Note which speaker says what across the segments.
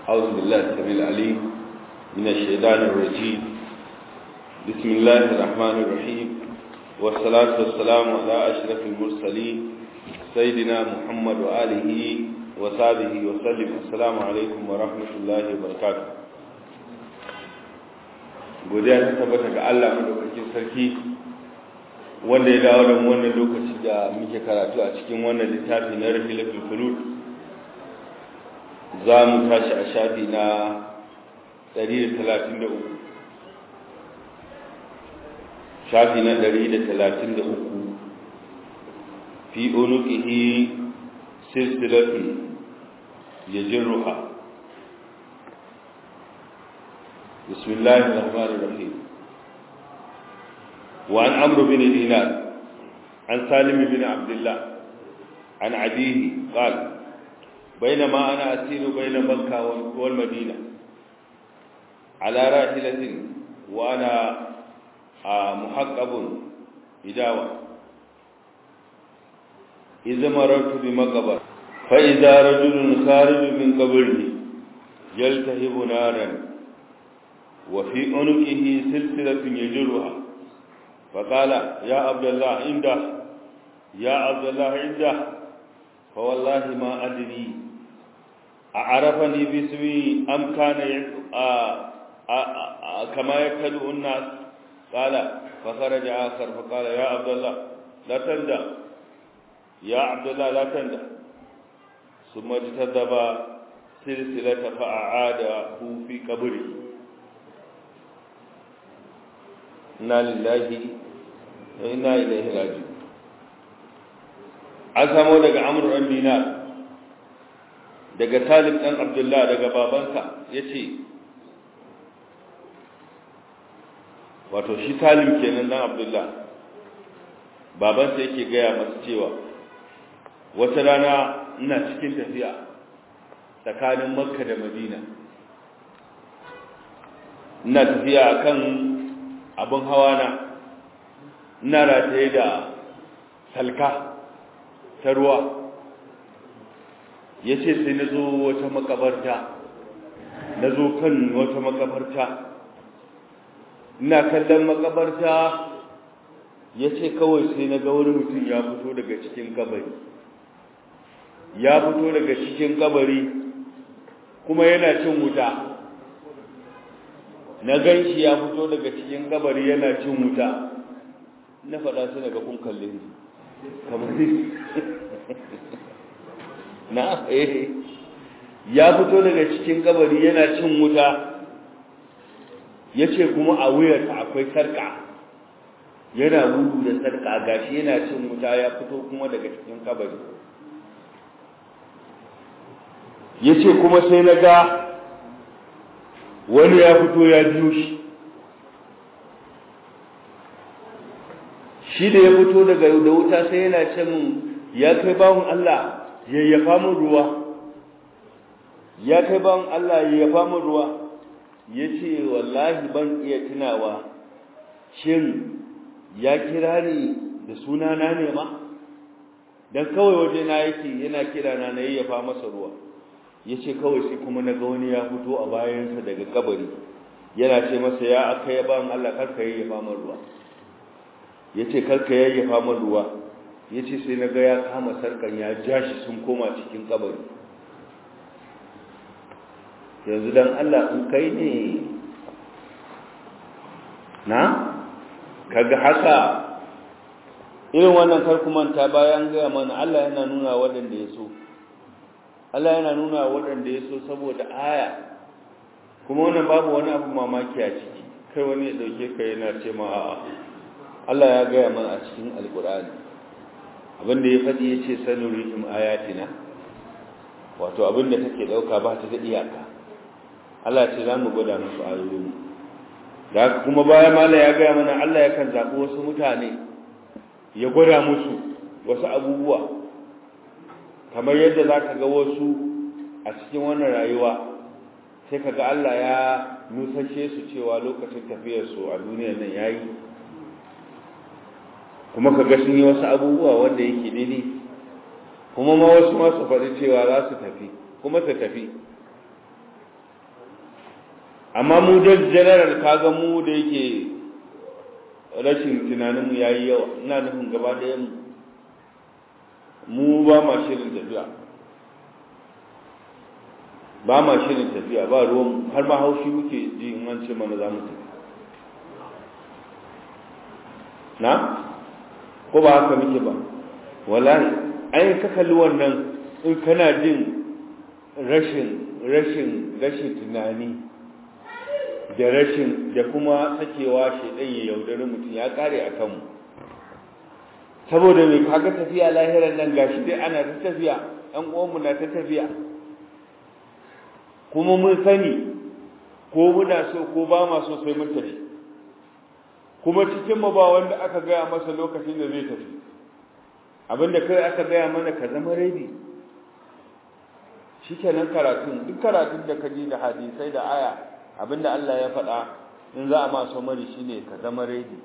Speaker 1: أعوذ بالله السميع العليم من الشيطان الرجيم بسم الله الرحمن الرحيم والصلاة والسلام على أشرف المرسلين سيدنا محمد وآله وصحبه وسلم السلام عليكم ورحمة الله وبركاته godiya ta tabbata ga Allah madaukakin sarki wanda ya dawo da mu wannan lokaci da muke karatu a cikin wannan littafi na Rahilatul Fulud za mu tashi a shafi na 133 shafi na 133 fi unuqihi silsilatun yajruha بسم الله الرحمن الرحيم وعن عمرو بن دينار عن سالم بن عبد الله عن عديه قال بينما أنا أسير بين مكة والمدينة على راحلة وأنا محقب إداوة إذا مررت بمقبر فإذا رجل خارج من قبره يلتهب نارا وفي عنقه سلسلة يجرها فقال يا عبد الله عنده يا عبد الله عنده فوالله ما أدري أعرفني باسمي أم كان كما يكتب الناس قال فخرج آخر فقال يا عبد الله لا تندى يا عبد الله لا تندى ثم اجتذب سلسلة فأعاده في قبره inna lillahi wa inna ilaihi raji'un an samo daga amr ɗan dinar daga salim ɗan abdullah daga babansa ya ce wato shi salim kenan ɗan abdullah babansa yake gaya masu cewa wata rana ina cikin tafiya tsakanin makka da madina ina tafiya kan abin hawa na ina rataye da salka ta ruwa ya ce sai na zo wata makabarta na zo kan wata makabarta ina kallon makabarta ya ce kawai sai na ga wani mutum ya fito daga cikin kabari ya fito daga cikin kabari kuma yana cin wuta na gan shi ya fito daga cikin kabari yana cin wuta na faɗa su daga kun kalle ni kamar na eh ya fito daga cikin kabari yana cin wuta ya ce kuma a wuyarsa akwai sarƙa yana gudu da sarƙa gashi yana cin wuta ya fito kuma daga cikin kabari ya ce kuma sai na ga wani ya fito ya biyo shi shi da ya fito daga da wuta sai yana ce min ya kai bawon Allah yayyafa min ruwa ya kai bawon Allah yayyafa min ruwa ya ce wallahi ban iya tunawa shin ya kira ni da sunana ne ma don kawai waje na yake yana kira na na yayyafa masa ruwa ya ce kawai sai kuma na ga wani ya fito a bayansa daga kabari yana ce masa ya aka yaba min Allah karka yayyafa min ruwa ya ce karka yayyafa min ruwa ya ce sai na ga ya kama sarkan ya ja shi sun koma cikin kabari yanzu dan Allah in kai ne na kaga haka irin wannan karkumanta bayan gaya mana Allah yana nuna waɗanda ya so Allah yana nuna waɗanda ya so saboda aya kuma wannan babu wani abu mamaki a ciki kai wani ya ɗauke ka yana ce ma a'a Allah ya gaya mana a cikin alkur'ani abinda ya faɗi ya ce sanurihim ayatina wato abinda take ɗauka ba ta da iyaka Allah ce za mu gwada musu ayoyin da haka kuma bayan mala ya gaya mana Allah ya kan zaɓi wasu mutane ya gwada musu wasu abubuwa kamar yadda za ka ga wasu a cikin wannan rayuwa sai ka ga Allah ya nusashe su cewa lokacin tafiyarsu a duniyar nan ya yi kuma ka ga sun yi wasu abubuwa wanda yake daidai kuma ma wasu ma su faɗi cewa za su tafi kuma su tafi amma mu da general kaga mu da yake rashin tunaninmu ya yi yawa ina nufin gaba ɗaya mu mu ba ma shirin tafiya ba ma shirin tafiya ba ruwan har ma haushi muke ji in an ce mana za mu tafi na ko ba haka muke ba wallahi ai ka kalli wannan in kana jin rashin rashin rashin tunani da rashin da kuma sakewa shedan ya yaudari mutum ya kare a kanmu saboda mai kaga tafiya lahiran nan gashi dai ana ta tafiya ɗan uwanmu na ta tafiya kuma mun sani ko muna so ko ba ma so sai mun tafi kuma cikin mu ba wanda aka gaya masa lokacin da zai tafi abinda kai aka gaya mana ka zama ready shikenan karatun duk karatun da ka ji da hadisai da aya abinda Allah ya faɗa in za a ma mari shine ka zama ready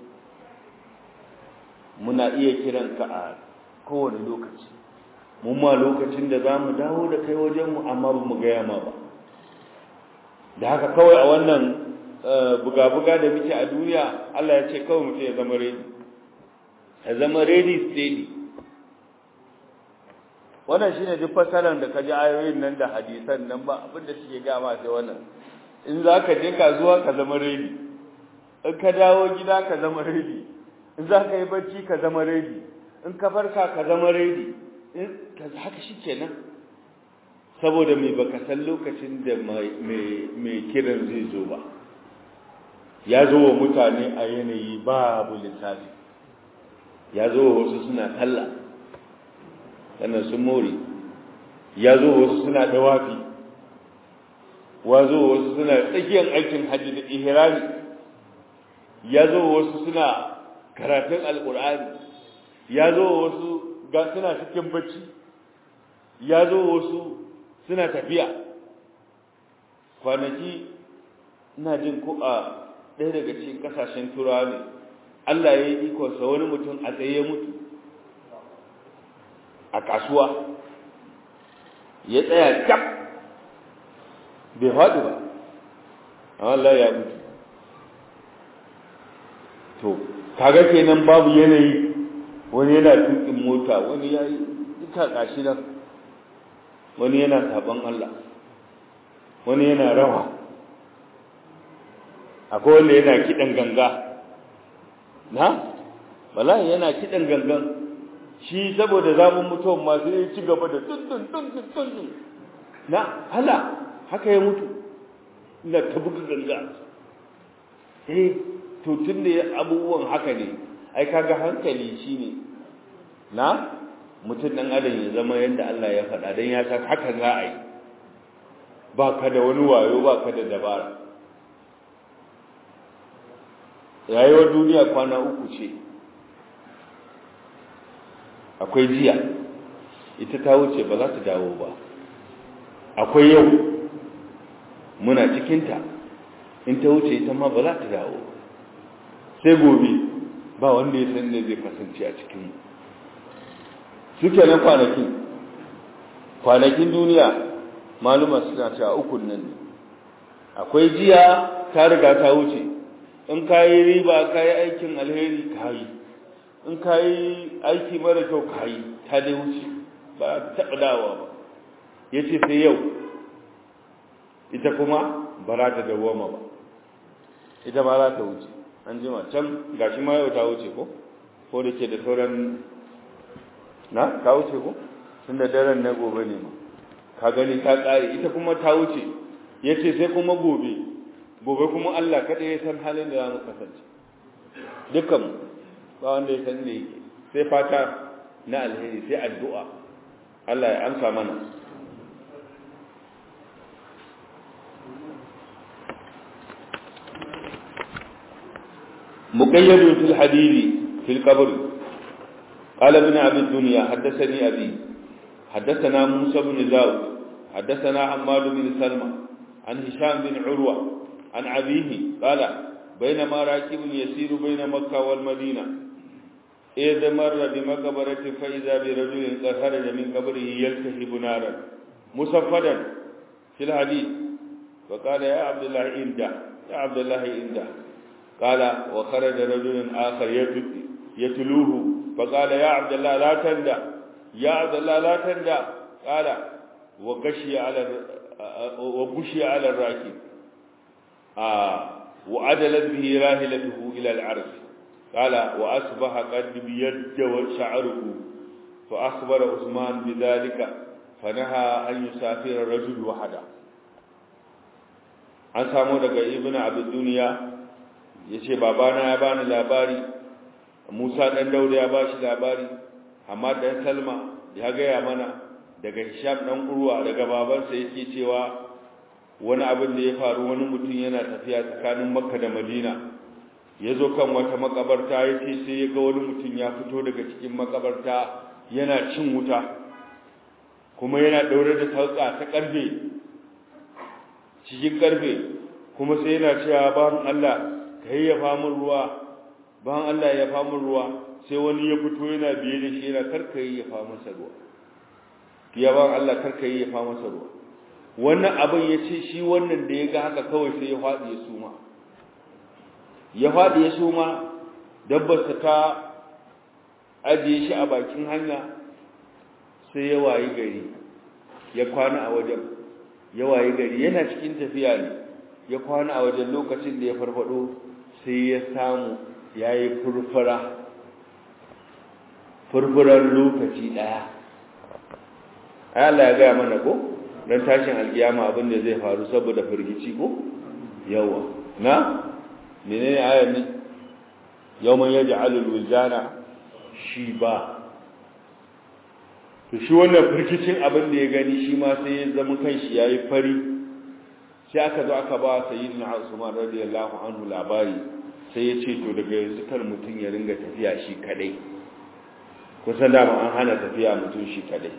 Speaker 1: muna iya kiran ka a kowane lokaci mun ma lokacin da za mu dawo da kai wajenmu amma ba mu gaya ma ba da haka kawai a wannan buga-buga da muke a duniya Allah ya ce kawai mutum ya zama ready ya zama ready steady wannan shine duk fasaran da ka ji ayoyin nan da hadisan nan ba abin da suke gama sai wannan in za ka je kasuwa ka zama ready in ka dawo gida ka zama ready in za ka yi bacci ka zama ready in ka farka ka zama ready in ka haka shikenan saboda mai baka san lokacin da mai kiran zai zo ba ya zo wa mutane a yanayi babu lissafi ya zo wa wasu suna talla sannan sun more ya zo wa wasu suna dawafi wa zo wa wasu suna tsakiyar aikin hajji da ihrami ya zo wa wasu suna karatun alkur'ani ya zo wa wasu ga suna cikin bacci ya zo wa wasu suna tafiya kwanaki ina jin ko a ɗaya daga cikin ƙasashen turawa ne Allah ya yi ikonsa wani mutum a tsaye ya mutu a kasuwa ya tsaya cap bai faɗi ba amma Allah ya mutu to kaga kenan babu yanayi wani yana tukin mota wani ya yi ita kashi nan wani yana saban Allah wani yana rawa akwai wanda yana kiɗan ganga na bala'i yana kiɗan gangan shi saboda zamun mutuwan masu ya ci gaba da tuntun tuntun tuntun na hala haka ya mutu ina ta buga ganga eh to tun da abubuwan haka ne ai kaga hankali shine na mutum ɗan adam ya zama yadda Allah ya faɗa don ya san haka za a yi ba ka da wani wayo ba ka da dabara rayuwar duniya kwana uku ce akwai jiya ita ta wuce ba za ta dawo ba akwai yau muna cikinta in ta wuce ita ma ba za ta dawo sai gobe ba wanda ya san ne zai kasance a cikinmu suke na kwanakin kwanakin duniya maluma suna cewa ukun nan ne akwai jiya ta riga ta wuce in ka yi riba ka yi aikin alheri ka yi in ka yi aiki mara kyau ka yi ta dai wuce ba ta taɓa dawa ba ya ce sai yau ita kuma ba za ta dawoma ba ita ba za ta wuce an jima can gashi ma yau ta wuce ko ko da ke da sauran na ta wuce ko tun da daren na gobe ne ma ka gani ta ƙare ita kuma ta wuce ya ce sai kuma gobe gobe kuma Allah kaɗai ya san halin da za mu kasance dukkan ba wanda ya san da yake sai fata na alheri sai addu'a Allah ya amsa mana مقيد في الحديد في القبر قال ابن أبي الدنيا حدثني أبي حدثنا موسى بن داود حدثنا عماد بن سلمى عن هشام بن عروة عن أبيه قال بينما راكب يسير بين مكة والمدينة إذ مر بمقبرة فإذا برجل قد خرج من قبره يلتهب نارا مصفدا في الحديث فقال يا عبد الله إنده يا عبد الله إنده قال وخرج رجل آخر يتلوه فقال يا عبد الله لا تندى يا عبد الله لا تندى قال وغشي على وغشي على الراكب آه وعدلت به راهلته إلى العرش قال وأصبح قد بيد شعره فأخبر عثمان بذلك فنهى أن يسافر الرجل وحده an samu daga ibn abid duniya yace babana ya bani labari Musa dan Dauda ya bashi labari amma dan Salma ya gaya mana daga Hisham dan Urwa daga babansa yake cewa wani abin da ya faru wani mutum yana tafiya tsakanin Makka da Madina yazo kan wata makabarta yace sai ya ga wani mutum ya fito daga cikin makabarta yana cin wuta kuma yana daure da sauka ta karfe cikin karfe kuma sai yana cewa ban Allah kai ya famu ruwa ban Allah ya famu ruwa sai wani ya fito yana biye da shi yana karka yi ya famu masa ruwa ya ban Allah karka yi ya famu masa ruwa wannan abin ya ce shi wannan da ya ga haka kawai sai ya faɗi ya suma ya faɗi ya suma dabbarsa ta ajiye shi a bakin hanya sai ya wayi gari ya kwana a wajen ya wayi gari yana cikin tafiya ne ya kwana a wajen lokacin da ya farfado sai ya samu ya yi furfura furfuran lokaci ɗaya Allah ya gaya mana ko don tashin alkiyama abin da zai faru saboda firgici ko yawa na menene ayar ne yawman yaj'alul wizana shi ba to shi wannan firkicin abin da ya gani shi ma sai ya zama kanshi yayi fari sai aka zo aka ba sayyidina Usman radiyallahu anhu labari sai ya ce to daga yanzu kar mutum ya ringa tafiya shi kadai kusan da an hana tafiya mutum shi kadai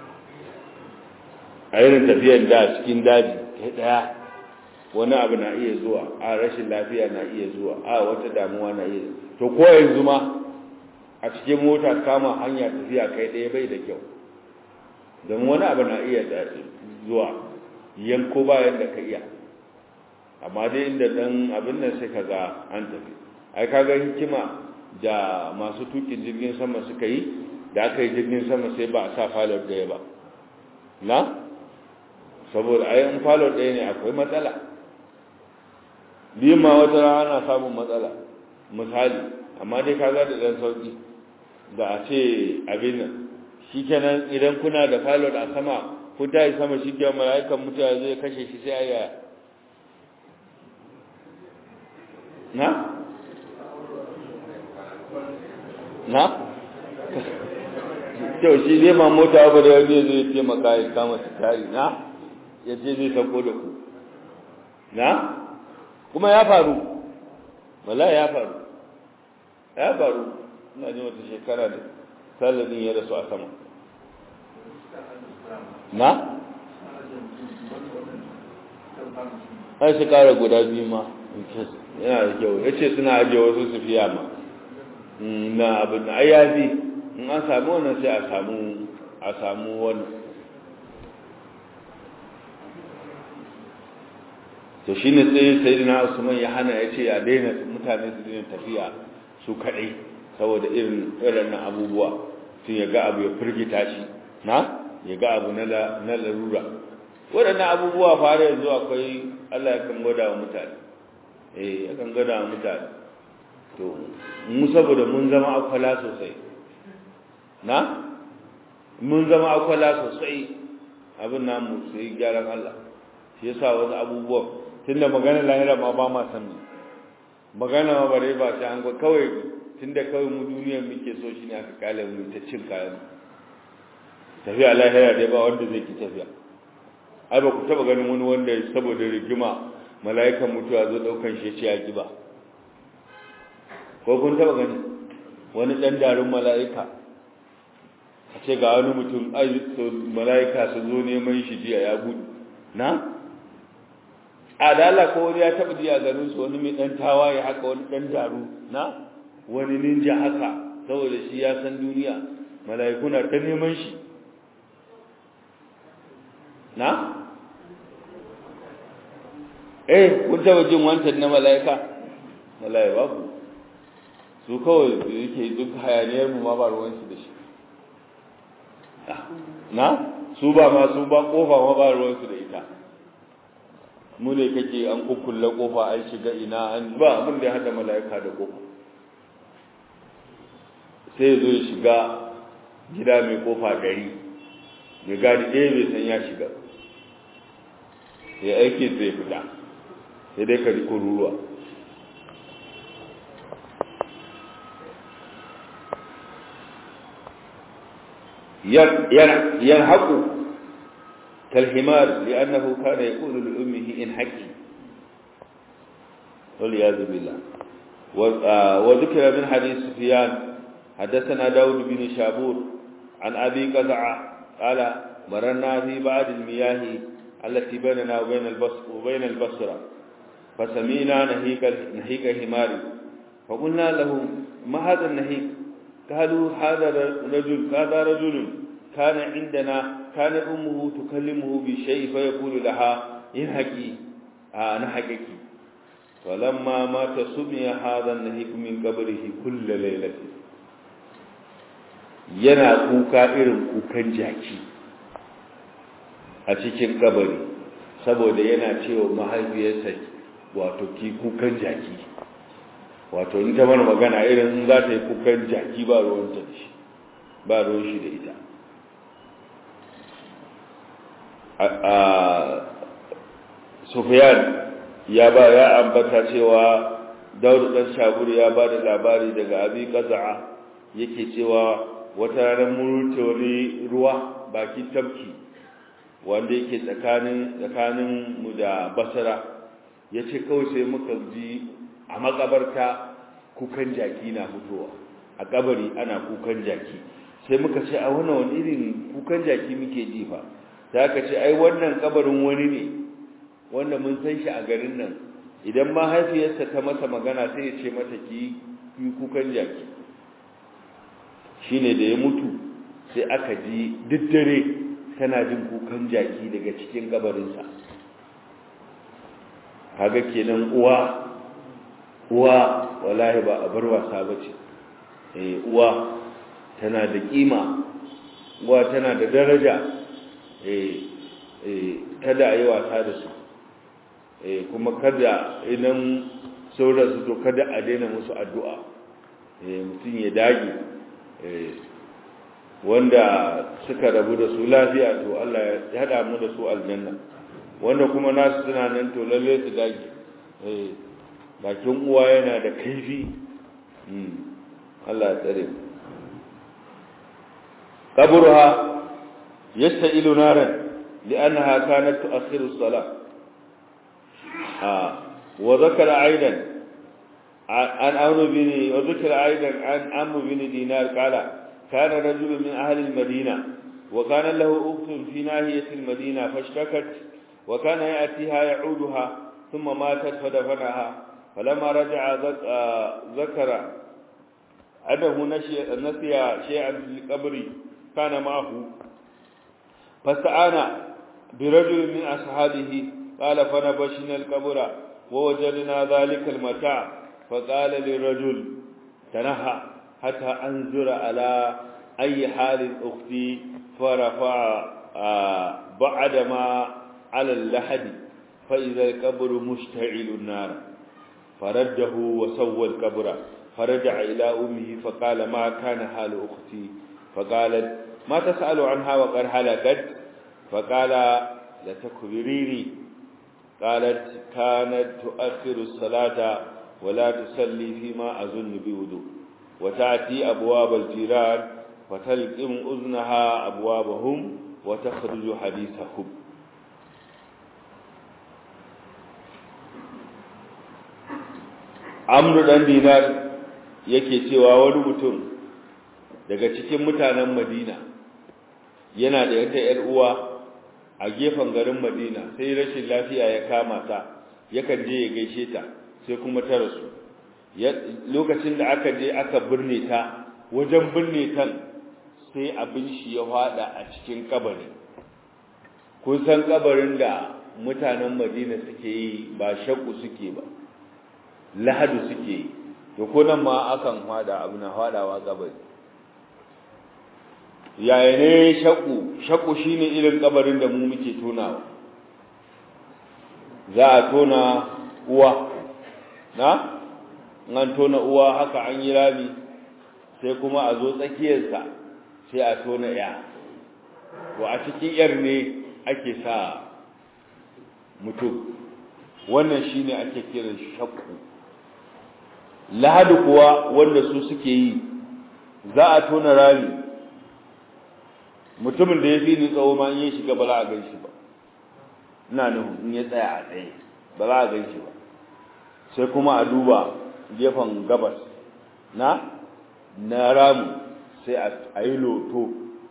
Speaker 1: a irin tafiyar da cikin daji kai daya wani abu na iya zuwa a rashin lafiya na iya zuwa a wata damuwa na iya to ko yanzu ma a cikin mota kama hanya tafiya kai ɗaya bai da kyau don wani abu na iya zuwa yanko bayan da ka iya amma dai inda dan abin nan sai kaga an tafi ai kaga hikima da masu tukin jirgin sama suka yi da aka yi jirgin sama sai ba a sa falon ɗaya ba na saboda ai in falon ɗaya ne akwai matsala biyun ma wata rana ana samun matsala misali amma dai kaga da ɗan sauƙi da a ce abin nan shi kenan idan kuna da pilot a sama ku ta yi sama shi kenan mala'ikan mutuwa zai kashe shi sai aya na? na? kyau shi zai ma mota ba da wani zai taimaka ya kama su tari na? ya ce zai sako da ku na? kuma ya faru wala ya faru ya faru ina ji wata shekara da talibin ya rasu a sama na? an shekara guda biyu ma yana da kyau ya ce suna ajiye wasu su fiya ma na abin da ayyazi in an samu wannan sai a samu a samu wannan to shi ne tsaye sai na usman ya hana ya ce a daina mutane su daina tafiya su kaɗai saboda irin irin abubuwa sun ya ga abu ya firgita shi na ya ga abu na larura waɗannan abubuwa fara yanzu akwai allah ya kan gwada wa mutane eh ya kan gwada wa mutane to mu saboda mun zama akwala sosai na mun zama akwala sosai abin namu sai gyaran allah shi yasa wasu abubuwan tunda magana lahira ma ba ma san magana ma bare ba sai an ga kawai tunda kawai mu duniyar muke so shine aka kale mu ta cin kayan tafiya lahira dai ba wanda zai ki tafiya ai ba ku taba ganin wani wanda saboda rigima mala'ikan mutuwa zo daukan shi ce ya ki ba ko kun taba gani wani dan darun mala'ika a ce ga wani mutum ai mala'ika su zo neman shi jiya ya gudu na adala ko wani ya taba ji a garin su wani mai dan tawaye haka wani dan daru na wani ninja haka saboda shi ya san duniya mala'ikuna ta neman shi na eh kun taba jin wancan na mala'ika mala'ika babu su kawai yake duk hayaniyar mu ma ba ruwansu da shi na su ba ma su ba kofa ma ba ruwansu da ita mu ne kake an kukkulle kofa an shiga ina an ba abin da ya hada mala'ika da kofa sai zo ya shiga gida mai kofa gari mai gadi ɗaya bai san ya shiga ya aiki zai fita sai dai ka riko ruruwa ينحق كالحمار لأنه كان يقول لأمه إن حكي والعياذ بالله وذكر من حديث سفيان حدثنا داود بن شابور عن أبي قزع قال مرنا في بعض المياه التي بيننا وبين البصر وبين البصرة فسمينا نهيك نهيك حمار فقلنا له ما هذا النهيك قالوا هذا رجل هذا رجل كان عندنا كان أمه تكلمه بشيء فيقول لها انهكي آه نهكك فلما مات سمي هذا النهيك من قبره كل ليلة yana kuka irin kukan jaki a cikin kabari saboda yana cewa mahaifiyarsa wato ki kukan jaki wato in ta mana magana irin in za ta yi kukan jaki ba ruwan ta da shi ba ruwan shi da ita a Sufyan ya ba ya ambata cewa Dawud dan Shabur ya ba da labari daga Abi Qaza'a yake cewa wata ranar mun wani ruwa bakin tabki wanda yake tsakanin tsakanin mu da Basra yace kawai sai muka ji a makabarta kukan jaki na fitowa a kabari ana kukan jaki sai muka ce a wannan wani irin kukan jaki muke ji fa sai aka ce ai wannan kabarin wani ne wanda mun san shi a garin nan idan mahaifiyarsa ta masa magana sai ya ce mata ki yi kukan jaki shine da ya mutu sai aka ji duk dare tana jin kukan jaki daga cikin kabarinsa kaga kenan uwa uwa wallahi ba a bar wasa bace eh uwa tana da kima uwa tana da daraja eh eh kada ayi wasa da su eh kuma kada idan saura su to kada a daina musu addu'a eh mutun ya dage eh wanda suka rabu da su lafiya to Allah ya hada mu da su aljanna wanda kuma nasu suna nan to lalle su dage eh bakin uwa yana da kaifi Allah ya tsare kaburha yasta'ilu naran li'annaha kanat tu'akhiru as-salah ah wa dhakara aidan an amru bin wa dhakara aidan an amru bin dinar qala kana rajulun min ahli al-madina wa kana lahu ukhtun fi nahiyati al-madina fashtakat wa kana ya'tiha ya'uduha thumma matat fadafanaha فلما رجع ذكر أنه نسي شيئا في القبر كان معه فاستعان برجل من أصحابه قال فنبشنا القبر ووجدنا ذلك المتاع فقال للرجل تنهى حتى أنظر على أي حال أختي فرفع بعد ما على اللحد فإذا القبر مشتعل النار فرده وسوى القبر فرجع إلى أمه فقال ما كان حال أختي فقالت ما تسأل عنها وقد هلكت فقال لتكبريني قالت كانت تؤخر الصلاة ولا تصلي فيما أظن بوضوء وتأتي أبواب الجيران فتلقم أذنها أبوابهم وتخرج حديثهم amru dan dinar yake cewa wani mutum daga cikin mutanen madina yana da wata yar uwa a gefen garin madina sai rashin lafiya ya kama ta yakan je ya gaishe ta sai kuma ta rasu lokacin da aka je aka birne ta wajen birne tan sai abin shi ya fada a cikin kabari kun san kabarin da mutanen madina suke yi ba shakku suke ba lahadu suke yi to ko nan ma akan hada abu na hadawa kabari yaya ne shakku shakku shine irin kabarin da mu muke tonawa za a tona uwa na an tona uwa haka an yi rami sai kuma a zo tsakiyarsa sai a tona ya to a cikin yar ne ake sa mutum wannan shine ake kiran shakku lahadu kuwa wanda su suke yi za a tona rami mutumin da ya fi ni tsawo ma in ya shiga ba za a gan shi ba ina nuhu in ya tsaya a tsaye ba za a gan shi ba sai kuma a duba gefen gabas na na ramu sai a yi loto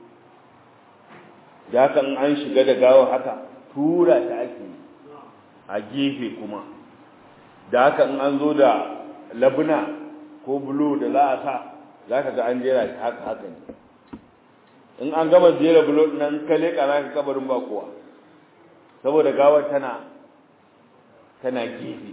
Speaker 1: da haka an shiga da gawar haka tura ta ake a gefe kuma da haka in an zo da labuna ko bulo da za a sa za ka ga an jera shi haka haka ne in an gama jera bulo nan ka leƙa za ka kabarin ba kowa saboda gawar tana tana gefe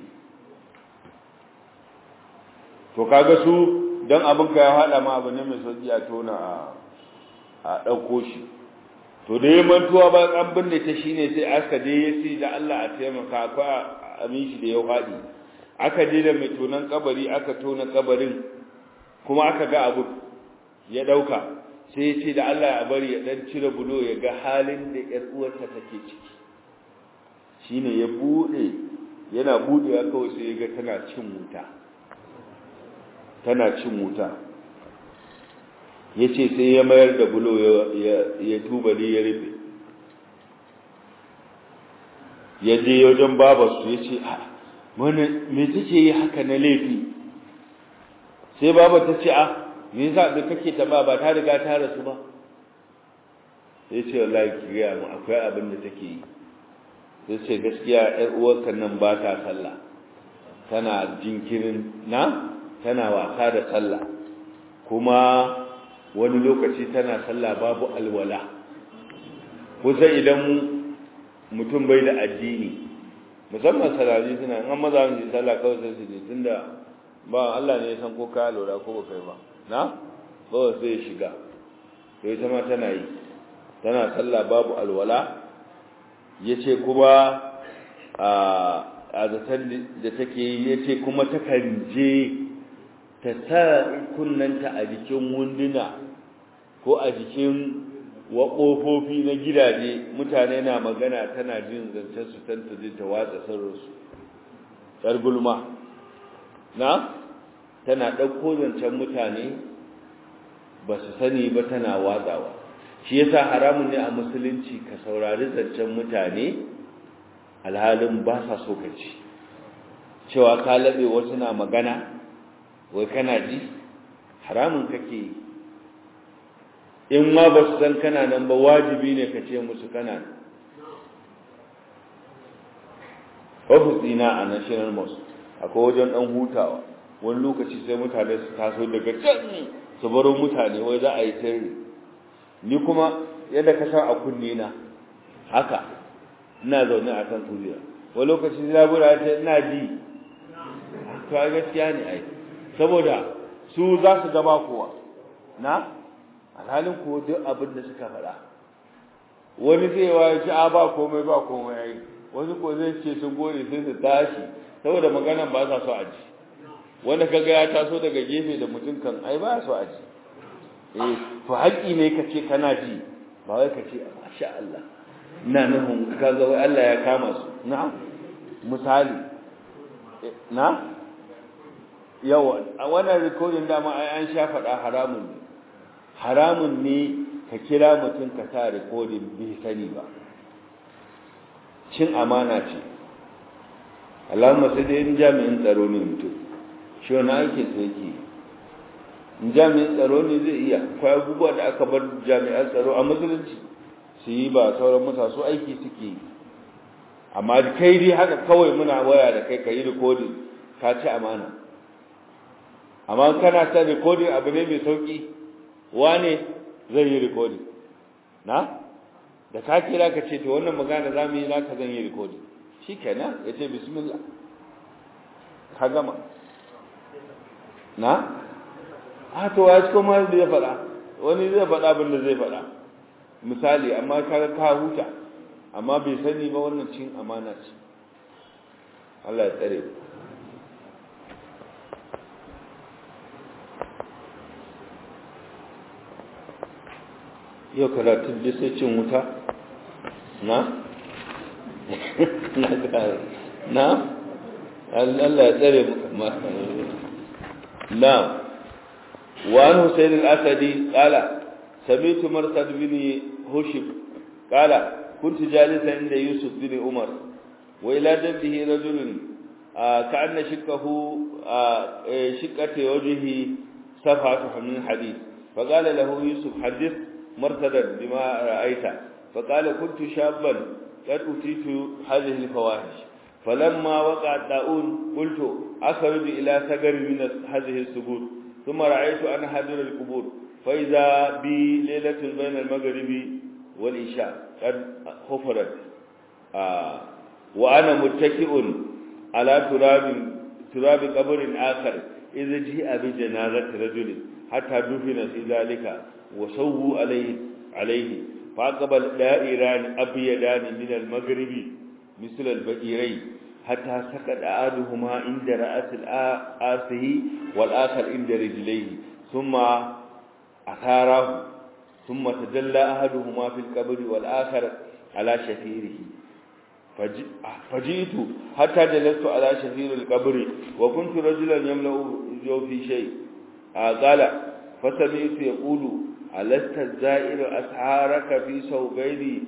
Speaker 1: to kaga su don abin ka ya haɗa ma abu ne mai sauƙi a tona a ɗauko shi to da ya mantuwa ba an binne ta shine sai aka je ya ce da Allah a taimaka akwai amin shi da ya faɗi aka je da mai tonan kabari aka tona kabarin kuma aka ga abu ya ɗauka sai ya ce da Allah ya bari ya ɗan cire bulo ya ga halin da ƴar uwarta take ciki shine ya buɗe yana buɗewa kawai sai ya ga tana cin wuta tana cin wuta ya ce sai ya mayar da bulo ya tubali ya rufe ya je wajen babarsu ya ce a wani me take yi haka na laifi sai babar ta ce a me yasa da kake ta ba ba ta riga ta rasu ba sai ce wallahi ki ga mu akwai abin da take yi sai ce gaskiya ƴar uwarka nan ba ta sallah tana jinkirin na tana wasa da sallah kuma wani lokaci tana sallah babu alwala kusa idan mutum bai da addini musamman sarari suna an maza su sallah kawai sai su je tunda ba Allah ne ya san ko ka alwala ko ba kai ba na ba sai ya shiga to ita ma tana yi tana sallah babu alwala yace kuma a zaton da take yi yace kuma takan je ta sa kunnanta a jikin wunduna ko a jikin waƙofofi na gidaje mutane na magana tana jin zancen su tanta zai ta watsa sirrinsu tsar gulma na tana ɗauko zancen mutane ba su sani ba tana watsawa shi yasa haramun ne a musulunci ka saurari zancen mutane alhalin ba sa so ka ci cewa ka laɓe wasu na magana wai kana ji haramun kake yi in ma ba su san kana nan ba wajibi ne ka ce musu kana nan ofisina a national mosque akwai wajen dan hutawa wani lokaci sai mutane su taso daga can su baro mutane wai za a yi sirri ni kuma yadda ka san a kunne na haka ina zaune a kan kujera wani lokaci zabura ta ina ji to gaskiya ne ai saboda su za su gaba kowa na alhalin ko duk abin da suka faɗa wani zai wa ya ce a ba komai ba komai ai wani ko zai ce sun gode sai su tashi saboda maganan ba sa so a ji wanda kaga ya taso daga gefe da mutum kan ai ba so a ji eh to haƙi ne ka ce kana ji ba wai ka ce masha Allah ina nufin kaga wai Allah ya kama su na'am misali na yawa a wannan rikodin dama ai an sha faɗa haramun ne haramun ne ka kira mutum ka sa rikodin bai sani ba cin amana ce Allahumma sai dai in jami'in tsaro ne mutum shi wani ake sai ke in jami'in tsaro ne zai iya akwai abubuwa da aka bar jami'an tsaro a musulunci su yi ba sauran mutasu aiki suke yi amma kai dai haka kawai muna waya da kai ka yi rikodin ka ci amana amma kana ta rikodin abu ne mai sauki wane zai yi rikodin na da ka kira ka ce to wannan magana za mu yi za ka zan yi rikodin shi kenan ya ce bismillah ka gama na? a to ya ci kuma da ya faɗa wani zai faɗa abin da zai faɗa misali amma ka ka huta amma bai sani ba wannan cin amana ce Allah ya tsare yau karatun da sai cin wuta na? na ga na? Allah ya tsare maka na وعن حسين الأسدي قال سمعت مرثد بن هشم قال كنت جالسا عند يوسف بن عمر وإلى جنبه رجل آه كأن شقه آه شقة وجهه صفعة من حديد فقال له يوسف حدث مرثدا بما رأيت فقال كنت شابا قد أتيت هذه الفواحش فلما وقع الطاعون قلت أخرج إلى سجر من هذه السجود ثم رأيت أن حجر القبور فإذا بي ليلة بين المغرب والعشاء قد خفرت آه وأنا متكئ على تراب تراب قبر آخر إذا جاء بجنازة رجل حتى دفن في ذلك وسووا عليه عليه فأقبل دائران أبيضان من المغرب مثل البئرين حتى سقط أحدهما عند رأس آسه والآخر عند رجليه ثم أثاره ثم تجلى أحدهما في القبر والآخر على شفيره فجئت حتى جلست على شفير القبر وكنت رجلا يملأ جوفي شيء قال فسمعت يقول ألست الزائر أسعارك في ثوبين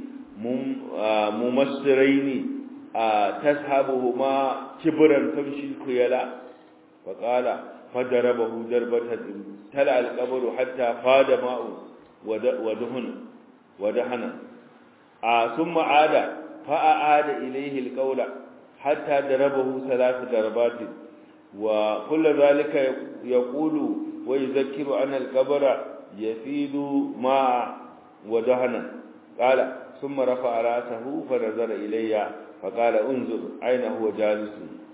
Speaker 1: ممسرين تسحبهما كبرا تمشي الخيلاء فقال فضربه ضربة تلع القبر حتى فاد ماء ودهن ودهن ثم عاد فأعاد إليه القول حتى ضربه ثلاث ضربات وكل ذلك يقول ويذكر أن القبر يفيد ماء ودهنا قال ثم رفع رأسه فنظر إلي فقال انظر أين هو جالس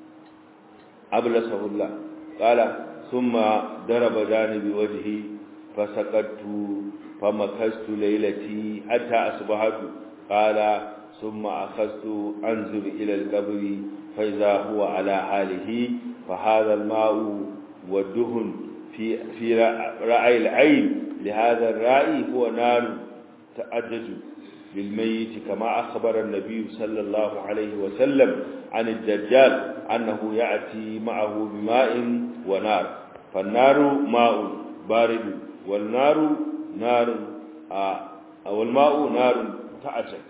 Speaker 1: أبلسه الله قال ثم ضرب جانب وجهي فسقطت فمكثت ليلتي حتى أصبحت قال ثم أخذت أنظر إلى القبر فإذا هو على حاله فهذا الماء والدهن في في رأي العين لهذا الرأي هو نار تأجج بالميت كما أخبر النبي صلى الله عليه وسلم عن الدجال أنه يأتي معه بماء ونار فالنار ماء بارد والنار نار أو الماء نار تعجج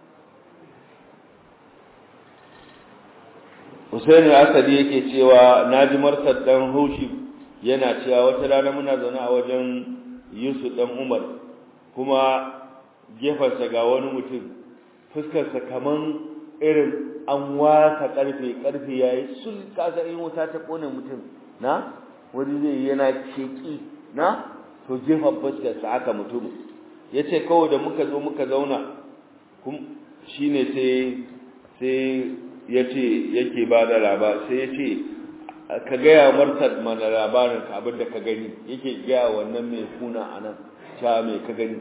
Speaker 1: Hussein Asadi yake cewa naji Marsad dan Hushib yana cewa wata rana muna zaune a wajen Yusuf dan Umar kuma gefarsa ga wani mutum fuskarsa kaman irin an wasa karfe karfe yayi sul kasa in wuta ta kone mutum na wani zai yana keki na to gefen fuskarsa aka mutum yace kawai da muka zo muka zauna kum shine sai sai yace yake ba da labar sai yace ka gaya martad mana labarin ka abin da ka gani yake gaya wannan mai kuna anan cha mai ka gani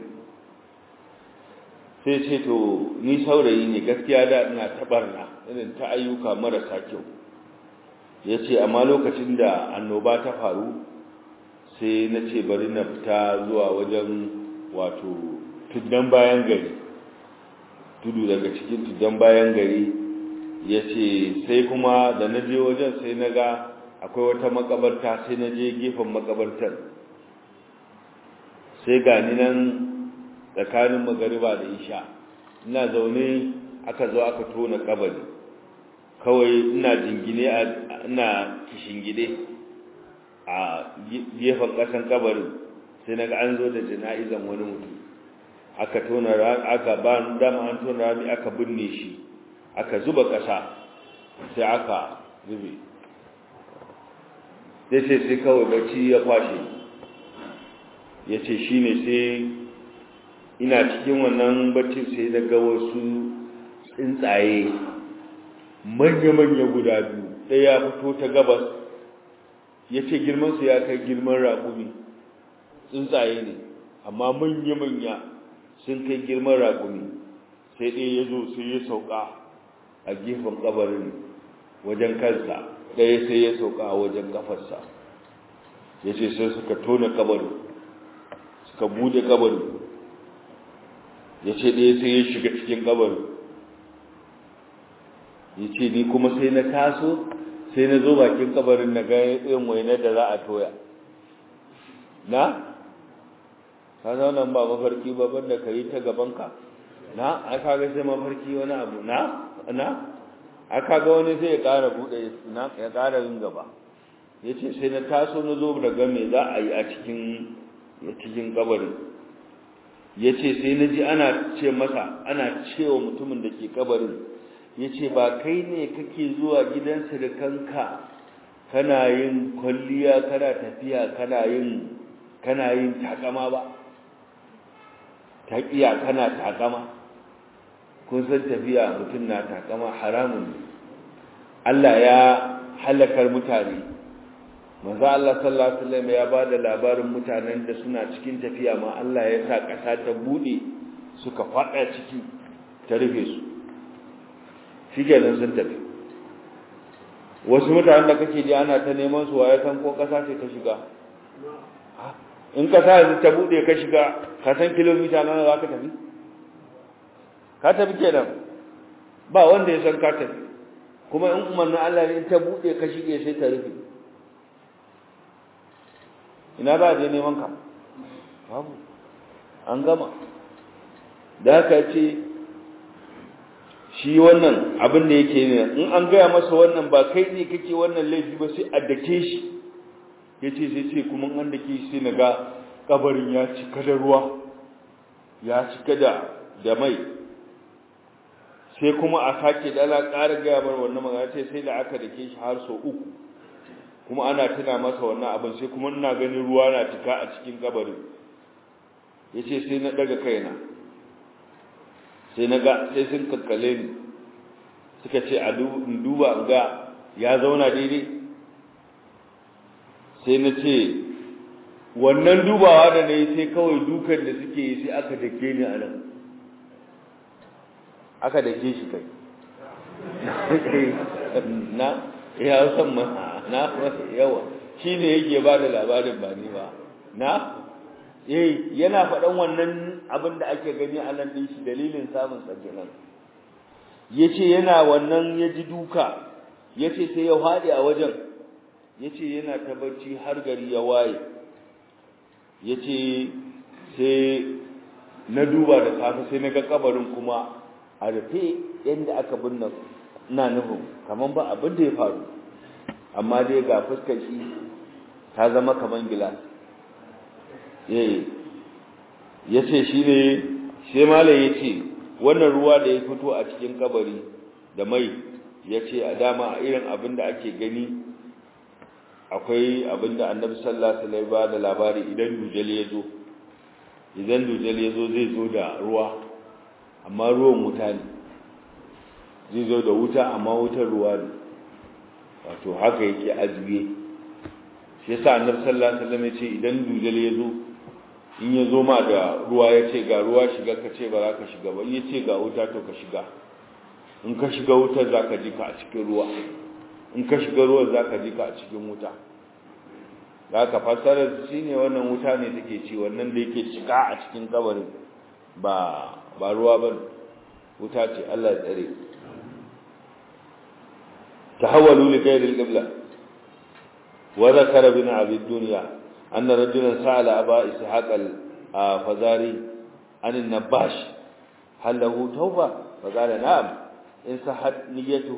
Speaker 1: sai ce to ni saurayi ne gaskiya da ina tabarna irin ta ayyuka marasa kyau ya ce amma lokacin da annoba ta faru sai na ce bari na fita zuwa wajen wato tuddan bayan gari tudu daga cikin tuddan bayan gari ya ce sai kuma da na je wajen sai na ga akwai wata makabarta sai na je gefen makabartar sai gani nan tsakanin magariba da isha ina zaune aka zo aka tona kabari kawai ina jingine ina kishingide a gefen kasan kabarin sai naga an zo da jana'izan wani mutum aka tona aka ba dama an tona rami aka binne shi aka zuba kasa sai aka zube sai sai sai kawai bacci ya kwashe ya ce shi ne sai ina cikin wannan bacci sai na ga wasu tsuntsaye manya-manya guda biyu ɗaya ya fito ta gabas ya ce girmansu ya kai girman raƙumi tsuntsaye ne amma manya-manya sun kai girman raƙumi sai ɗaya ya zo sai ya sauka a gefen ƙabarin wajen kansa ɗaya sai ya sauka a wajen ƙafarsa ya ce sai suka tona ƙabarin suka bude ƙabarin ya ce ɗaya sai ya shiga cikin ƙabarin ya ce ni kuma sai na taso sai na zo bakin ƙabarin na ga yin wainar da za a toya na? ka zaunan ba mafarki ba banda ka yi ta gabanka na aka ga sai mafarki wani abu na na aka ga wani sai ya ƙara buɗe na ya ƙara yin gaba ya ce sai na taso na zo da game za a yi a cikin cikin kabarin ya ce sai na ji ana ce masa ana cewa mutumin da ke kabarin ya ce ba kai ne kake zuwa gidansa da kanka kana yin kwalliya kana tafiya kana yin kana yin takama ba taƙiya kana takama kun san tafiya mutum na takama haramun Allah ya halakar mutane manzo Allah sallallahu alaihi wasallam ya bada labarin mutanen da suna cikin tafiya ma Allah ya sa ƙasa ta bude suka fada ciki ta rufe su shikenan sun tafi wasu mutanen da kake ji ana ta neman su waye san ko ƙasa ce ta shiga in ƙasa ta bude ka shiga ka san kilomita nawa za ka tafi ka tafi kenan ba wanda ya san ka tafi kuma in umarnin Allah ne ta bude ka shige sai ta rufe ina za a je neman ka babu an gama da haka ce shi wannan abin da yake ne in an gaya masa wannan ba kai ne kake wannan laifi ba sai a dake shi ya ce sai ce kuma an dake shi sai na ga kabarin ya cika da ruwa ya cika da da mai sai kuma a sake dala ƙara gaya mar wannan magana ce sai da aka dake shi har sau uku kuma ana tuna masa wannan abin sai kuma ina ganin ruwa na cika a cikin kabarin ya ce sai na daga kaina sai na ga sai sun kakkale ni suka ce a duba ga ya zauna daidai sai na ce wannan dubawa da na yi sai kawai dukan da suke yi sai aka dake ni a nan aka dake shi kai na ya san ma na yawa shi ne yake ba da labarin ba ni ba na eh yana faɗan wannan abin da ake gani a nan din shi dalilin samun tsakinan yace yana wannan ya ji duka yace sai ya faɗi a wajen yace yana ta bacci har gari ya waye yace sai na duba da safe sai na ga kabarin kuma a rufe yadda aka binne ina nufin kamar ba abin da ya faru amma dai ga fuskar shi ta zama kaman gilas eh yace shi ne sai malai yace wannan ruwa da ya fito a cikin kabari da mai yace a dama irin abin da ake gani akwai abin da annabi sallallahu alaihi wasallam da labari idan dujal ya zo idan dujal ya zo zai zo da ruwa amma ruwan wuta ne zai zo da wuta amma wutar ruwa ne wato haka yake azbiye shi yasa annabi sallallahu alaihi wasallam yace idan dujal ya zo in ya zo ma da ruwa ya ce ga ruwa shiga ka ce ba za ka shiga ba in ya ce ga wuta to ka shiga in ka shiga wutar za ka ji ka a cikin ruwa in ka shiga ruwan za ka ji ka a cikin wuta za ka fassara shi ne wannan wuta ne take ci wannan da yake cika a cikin kabarin ba ba ruwa ba wuta ce Allah ya tsare تحولوا لغير القبلة وذكر ابن أبي الدنيا أن رجلا سأل أبا إسحاق الفزاري عن النباش هل له توبة فقال نعم إن صحت نيته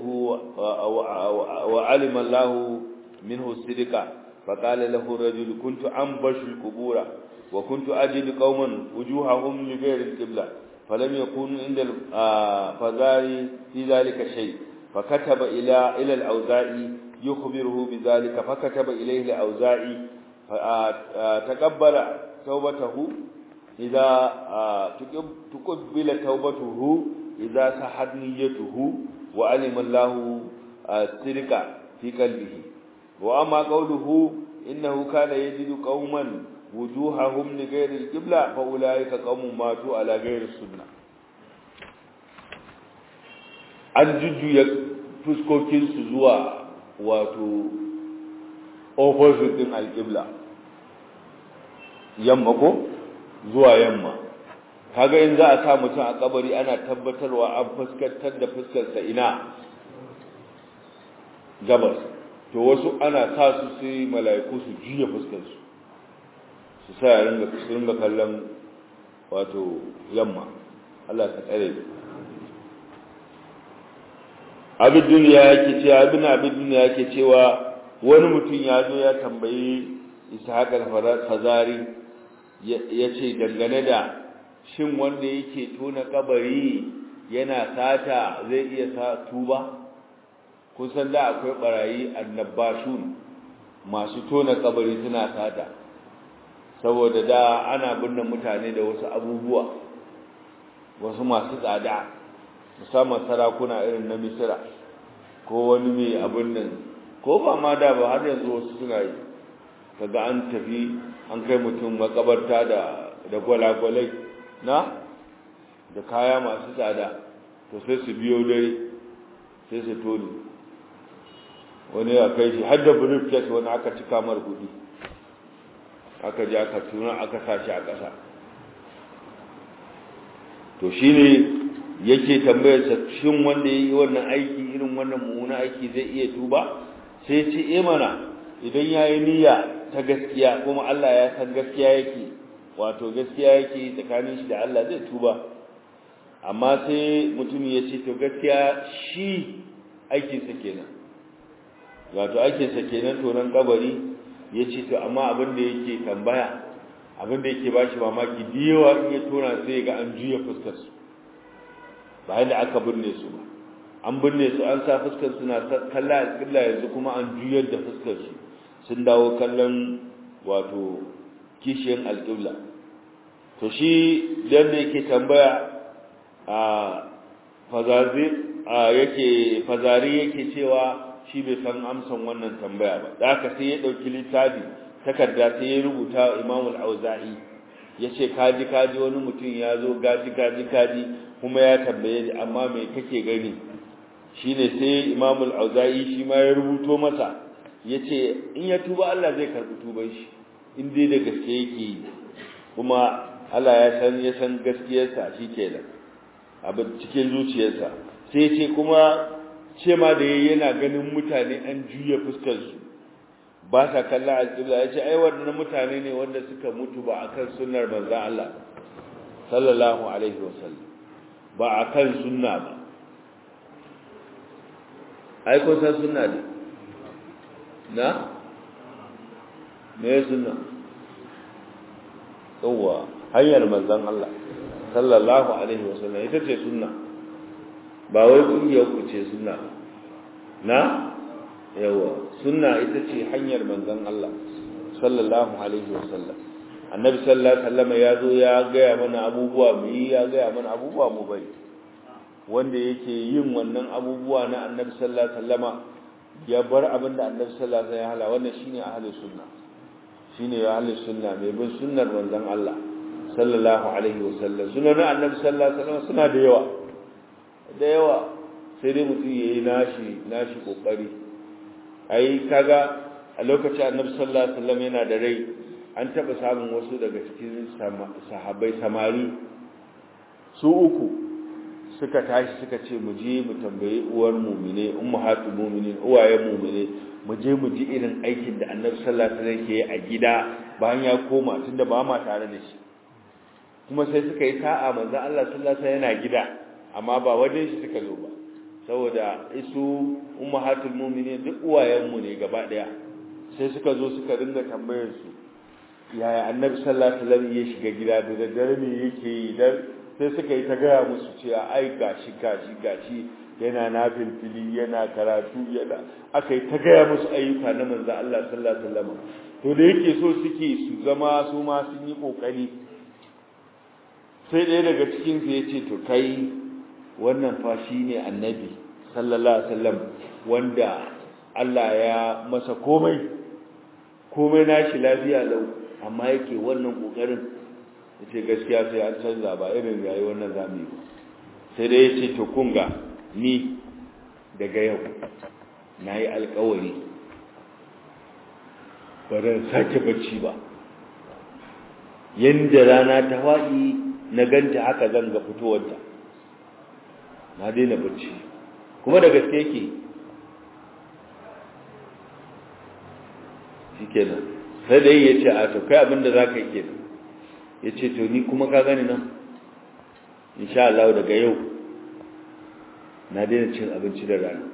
Speaker 1: وعلم الله منه الصدق فقال له الرجل كنت أنبش القبور وكنت أجد قوما وجوههم لغير القبلة فلم يكون عند الفزاري في ذلك شيء فكتب إلى إلى الأوزاعي يخبره بذلك فكتب إليه الأوزاعي فتقبل توبته idza tuqbila tawbatuhu idza sahad niyyatuhu wa alima Allahu sirqa fi qalbihi wa amma qawluhu innahu kana yajidu qauman wujuhahum li ghayri al-qibla fa ulaika qaumun matu ala ghayri sunnah an jujjuya fuskokin su zuwa wato opposite din al-qibla yamma ko zuwa yamma kaga in za a sa mutum a kabari ana tabbatarwa an fuskantar da fuskarsa ina gabas to wasu ana sa su sai mala'iku su juya fuskarsu su sa ya ringa su ringa kallon wato yamma Allah ka tsare abin duniya yake cewa abin abin duniya yake cewa wani mutum ya zo ya tambayi ishaq al-fazari ya ce dangane da shin wanda yake tona kabari yana sata zai iya sa tuba kun san da akwai barayi annabashun masu tona kabari suna sata saboda da ana binne mutane da wasu abubuwa wasu masu tsada musamman sarakuna irin na misira ko wani mai abin nan ko ba ma da ba har yanzu wasu suna yi kaga an tafi an kai mutum makabarta da da gwalagwalai na da kaya masu tsada to sai su biyo dare sai su toni wani ya kai shi har da briefcase wani aka cika mar kudi aka ji aka tuna aka sashi a ƙasa to shine yake tambayar sa shin wanda yayi wannan aiki irin wannan mummuna aiki zai iya tuba sai ce eh mana idan yayi niyya ta gaskiya kuma Allah ya san gaskiya yake wato gaskiya yake tsakanin shi da Allah zai tuba amma sai mutum ya ce to gaskiya shi aikin sa kenan wato aikin sa kenan tonan kabari ya ce to amma abin da yake tambaya abin da yake bashi mamaki diyawa in ya tona sai ga an juya fuskar su bayan da aka binne su ba an binne su an sa fuskar su na kalla alƙibla yanzu kuma an juyar da fuskar su sun dawo kallon wato kishiyan alƙibla to shi dan da yake tambaya a fazazi a yake fazari yake cewa shi bai san amsan wannan tambaya ba da haka sai ya dauki littafi takarda sai ya rubuta Imam al-Auza'i yace kaji kaji wani mutum ya zo gaji kaji kaji kuma ya tambaye ni amma me kake gani shine sai Imam al-Auza'i shi ma ya rubuto masa yace in ya tuba Allah zai karbi tuban shi in dai da gaske yake kuma Allah ya san ya san gaskiyarsa shikenan abin cikin zuciyarsa sai ce kuma ce ma da yayi yana ganin mutane an juya fuskar su ba sa kalla alƙibla ya ce ai waɗannan mutane ne wanda suka mutu ba akan sunnar manzon Allah sallallahu alaihi wasallam ba akan sunna ba ai ko san sunna ne na me sunna yawa hanyar manzon Allah sallallahu alaihi wasallam ita ce sunna ba wai kungiyar ku ce sunna na yawa sunna ita ce hanyar manzon Allah sallallahu alaihi wasallam annabi sallallahu alaihi wasallam ya zo ya gaya mana abubuwa mu yi ya gaya mana abubuwa mu bari wanda yake yin wannan abubuwa na annabi sallallahu alaihi wasallam ya bar abin da annabi sallallahu alaihi wasallam ya hala wannan shine ahlus sunna shine ahlus sunna mai bin sunnar manzon Allah sallallahu alaihi wasallam sunan annabi sallallahu alaihi wasallam suna da yawa da yawa sai dai mutum yayi nashi nashi kokari ai kaga a lokacin annabi sallallahu alaihi wasallam yana da rai an taba samun wasu daga cikin sahabbai samari su uku suka tashi suka ce mu je mu tambayi uwar mu'mine ummahatul mu'minin uwayen mu'mine mu je mu ji irin aikin da annabi sallallahu alaihi wasallam ke a gida bayan ya koma tunda ba ma tare da shi kuma sai suka yi sa'a manzon Allah sallallahu alaihi wasallam yana gida amma ba wajen shi suka zo ba saboda isu ummahatul mu'minin duk uwayenmu ne gaba daya sai suka zo suka ringa tambayar su yaya annabi sallallahu alaihi wasallam ya shiga gida da daddare ne yake yi dan sai suka yi ta gaya musu cewa ai gashi gashi gashi yana nafil fili yana karatu yana aka yi ta gaya musu ayyuka na manzo Allah sallallahu alaihi wasallam to da yake so suke su zama su ma sun yi kokari sai ɗaya daga cikinsu ya ce to kai wannan fa shi ne annabi sallallahu alaihi wasallam wanda Allah ya masa komai komai nashi lafiya lau amma yake wannan kokarin yace gaskiya sai an canza ba irin rayuwar nan zamu yi sai dai yace to kunga ni daga yau nayi alƙawari ba zan sake bacci ba yanda rana ta faɗi na ganta haka zan ga fitowarta na daina bacci kuma da gaske yake shi kenan sai dai ya ce a to kai abinda za ka yi kenan ya ce to ni kuma ka gani nan insha Allah daga yau na daina cin abinci da rana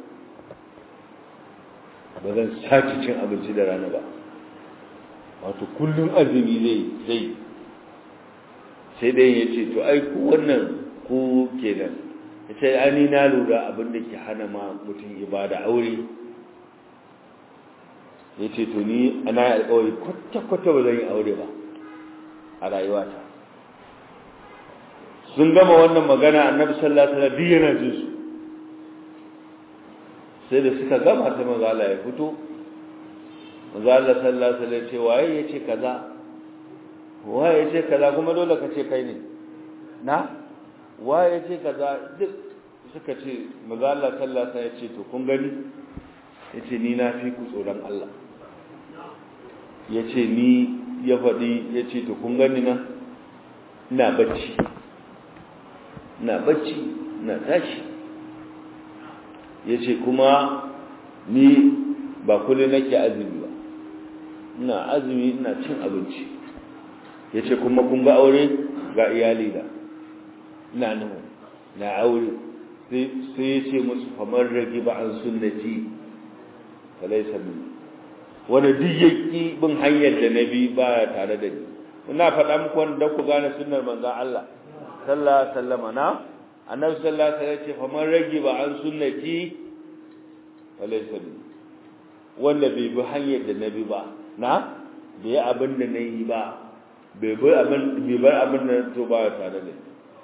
Speaker 1: ba zan sake cin abinci da rana ba wato kullum azumi zai zai sai dai ya ce to ai ku wannan ku kenan ya ce ani na lura abin da ke hana ma mutum ibada aure ya ce to ni ana yi alkawari kwata-kwata ba zan yi aure ba a rayuwata sun gama wannan magana annabi sallallahu alaihi wasallam yana jin su sai da suka gama sai manzo Allah ya fito manzo Allah sallallahu alaihi wasallam ce waye yace kaza waye yace kaza kuma dole ka ce kai ne na waye yace kaza duk suka ce manzo Allah sallallahu alaihi wasallam ya ce to kun gani yace ni na fi ku tsoron Allah yace ni ya faɗi yace to kun gani na ina bacci ina bacci ina tashi yace kuma ni ba kullum nake azumi ba ina azumi ina cin abinci yace kuma kun ga aure ga iyali da ina nan na aure sai sai yace musu famar ragi ba an sunnati falaysa min wanda duk yaki bin hanyar da nabi ba tare da ni ina faɗa muku wanda ku gane sunnar manzon Allah sallallahu alaihi wasallam na annabi sallallahu alaihi wasallam ce faman ragi ba an sunnati falaysa min wanda bai bi hanyar da nabi ba na bai abin da nayi ba bai bar abin bai bar abin da to ba tare da ni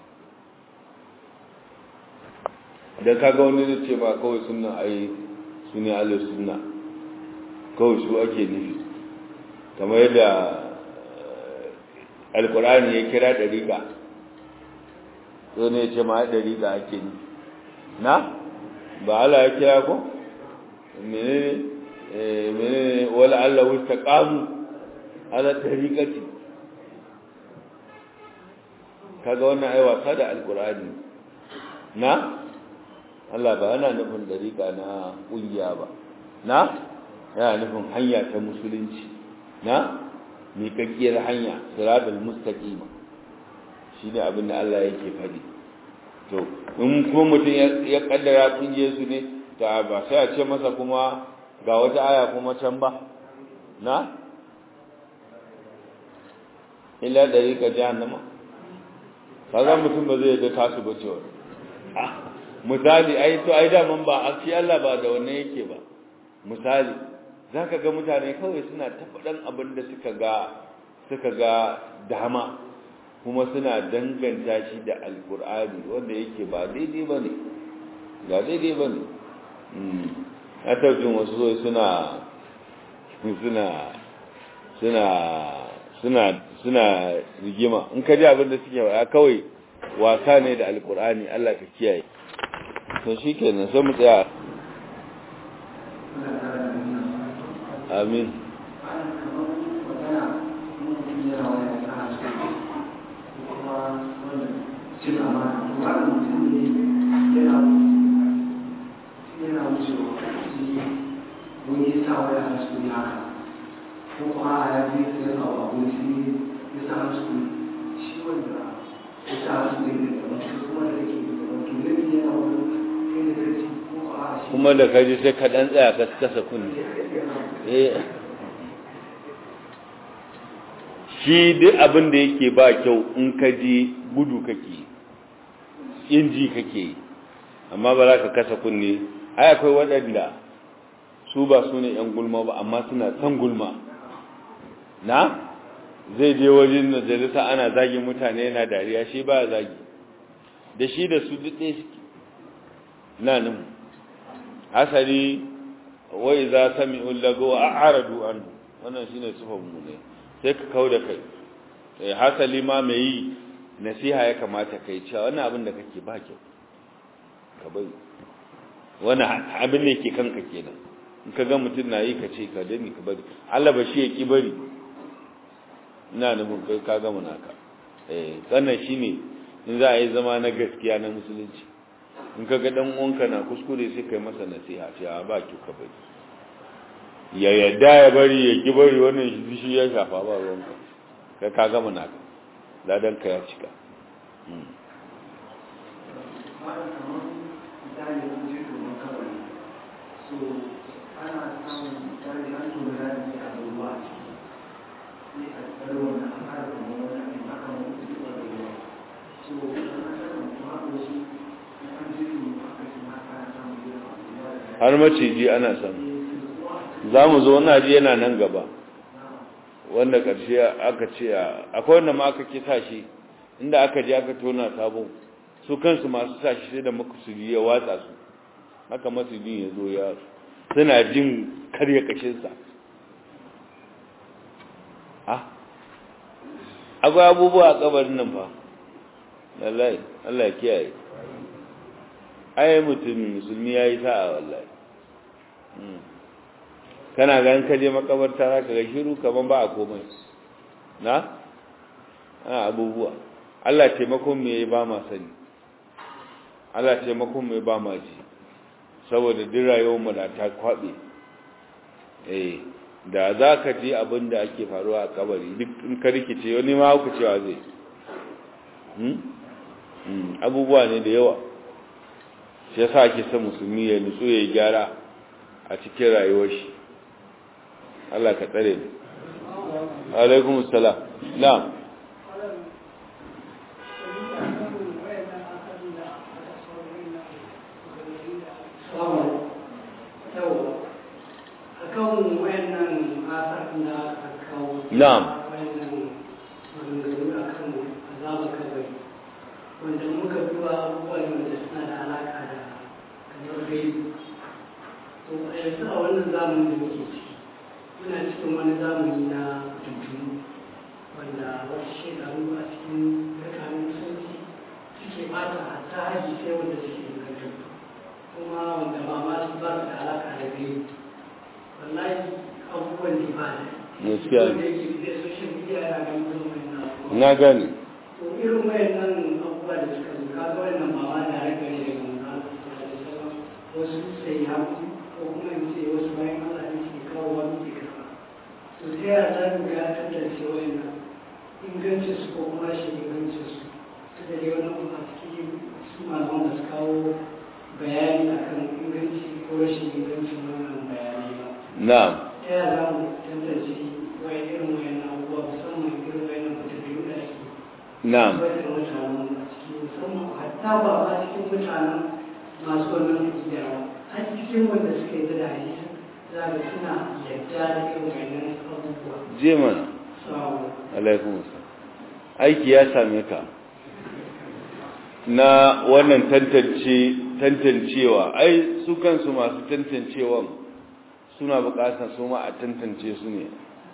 Speaker 1: da kaga wani ne ce ba kawai sunna ai sunni ahlus sunna kawai su ake nufi kamar yadda alkur'ani ya kira dariƙa so ne ce ma dariƙa ake nufi na ba Allah ya kira ko menene menene wala Allah wastaqamu ala dariqati kaga wannan ai wasa da alkur'ani na Allah ba yana nufin dariƙa na ƙungiya ba na yana nufin hanya ta musulunci na miƙaƙƙiyar hanya siratul mustaqima shine abin da Allah yake faɗi to in kuma mutum ya kaddara kunje su ne ta ba sai a ce masa kuma ga wata aya kuma can ba na illa dariqa jahannama kaga mutum ba zai ga tasu ba cewa misali ai to ai da man ba a ci Allah ba da wannan yake ba misali za ka ga mutane kawai suna ta faɗan abin da suka ga suka ga dama kuma suna danganta shi da alkur'ani wanda yake ba daidai ba ne ba daidai ba ne a taujin wasu zai suna suna suna suna suna rigima in ka ji abin da suke ba kawai wasa ne da alkur'ani Allah ka kiyaye to shi kenan sai mu tsaya amin kuma da kaji sai ka dan tsaya ka kasa kunni shi duk abin da yake ba kyau in ka ji gudu kake in ji kake amma ba za ka kasa kunni ai akwai waɗanda su ba su ne ‘yan gulma ba amma suna san gulma na zai je wajen majalisa ana zagin mutane yana dariya shi ba zagi da shi da su duk ɗaya suke na nan asali wai za sami ullago a aradu an wannan shi ne sufan mu ne sai ka kau da kai hasali ma mai yi nasiha ya kamata kai cewa wannan abin da kake ba kyau ka bai wani abin da yake kanka kenan in ka ga mutum na yi ka ce ka dani ka bari Allah ba shi ya ki bari ina nufin kai ka gama naka eh wannan shine in za a yi zama na gaskiya na musulunci in ka ga dan uwanka na kuskure sai kai masa nasiha ce a ba ki ka bari ya yadda ya bari ya ki bari wannan shi shi ya shafa ba ruwanka kai ka gama naka ladan ka ya cika
Speaker 2: ana samun misali an tura da ne a ruwa sai a tsaro wani an fara kuma wani abin haka mun fi ba da ruwa so an saka mutum haka shi an ji su haka shi ma ana samun yawa
Speaker 1: har maciji ana samu za mu zo wani aji yana nan gaba wanda ƙarshe aka ce akwai wanda ma aka kisa shi inda aka je aka tona sabon su kansu masu sa shi sai da makusuri ya watsa su haka masudin ya zo ya suna jin karya kashinsa ha akwai abubuwa a kabarin nan fa wallahi Allah ya kiyaye ai mutum musulmi yayi sa'a wallahi kana ganin ka je makabarta za ka ga shiru kaman ba a komai na ana abubuwa Allah taimakon me ba ma sani Allah taimakon me ba ma ji saboda duk rayuwar mu da ta kwabe eh da za ka ji abin da ake faruwa a kabari duk in ka rikice wani ma hauka cewa zai abubuwa ne da yawa shi yasa ake son musulmi ya nutsu ya gyara a cikin rayuwar shi Allah ka tsare ni alaikum assalam na'am
Speaker 2: akan wayannan asar da aka kawo
Speaker 1: na'am
Speaker 2: wayannan maganganu akan azaba kabari wanda muka duba abubuwa ne wanda suna da alaka da kamar gaibu to a yanzu a wannan zamanin da muke ciki muna cikin wani zamani na tuntunu wanda wasu shekaru a cikin tsakanin musulunci suke bata hatta haji sai wanda suke ingantattu kuma wanda ba ma su ba su da alaka da gaibu wallahi abubuwan ne ba da
Speaker 1: Gaskiya ne.
Speaker 2: wanda yake da social media yana ganin zuwa na abubuwa
Speaker 1: na gane
Speaker 2: to irin wayannan abubuwa da suka zo ka ga wannan ba ma da rage ne daga manzon da sauran wasu sai ya ko kuma in ce wasu bayan Allah ne suke kawo wani ke karba to ta yaya za mu ga tantance wayannan ingancin su ko kuma rashin ingancin su ta da dai wani kuma cikin su malaman da su kawo bayani akan inganci ko rashin ingancin wannan bayanai ba
Speaker 1: na'am
Speaker 2: ta yaya za mu tantance wayan irin wayannan abubuwa musamman irin wayannan mutabi'u da ake
Speaker 1: na'am
Speaker 2: wadda mutanen a cikin musamman hatta ba a cikin mutanen masu wannan aƙida ba har cikin wanda suka yi da hadisi za ga suna yadda da irin wannan abubuwa
Speaker 1: je mana
Speaker 2: sawa
Speaker 1: alaikum assalam aiki ya same ka na wannan tantance tantancewa ai su kansu masu tantancewan suna bukatar su ma a tantance su ne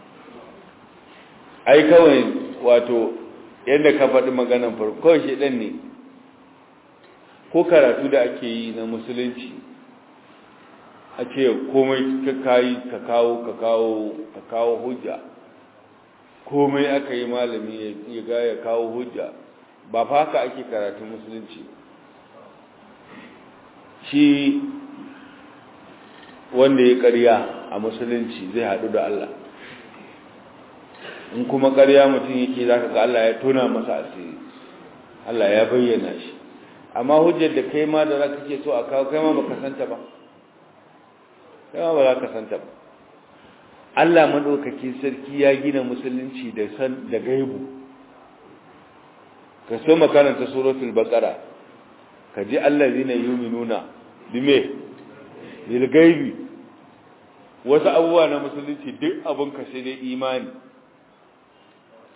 Speaker 1: ai kawai wato yadda ka faɗi maganan farko kawai shi ɗan ne ko karatu da ake yi na musulunci a ce komai ka kayi ka kawo ka kawo ka kawo hujja komai aka yi malami ya ga ya kawo hujja ba fa haka ake karatun musulunci shi wanda ya ƙarya a musulunci zai haɗu da Allah in kuma ƙarya mutum yake za ka ga Allah ya tona masa asiri Allah ya bayyana shi amma hujjar da kai ma da za ka ke so a kawo kai ma ba ka santa ba kai ma ba za ka santa ba Allah maɗaukakin sarki ya gina musulunci da san da gaibu ka so makaranta suratul baqara ka ji allazina yu'minuna bime bil gaibi wasu abubuwa na musulunci duk abun ka sai dai imani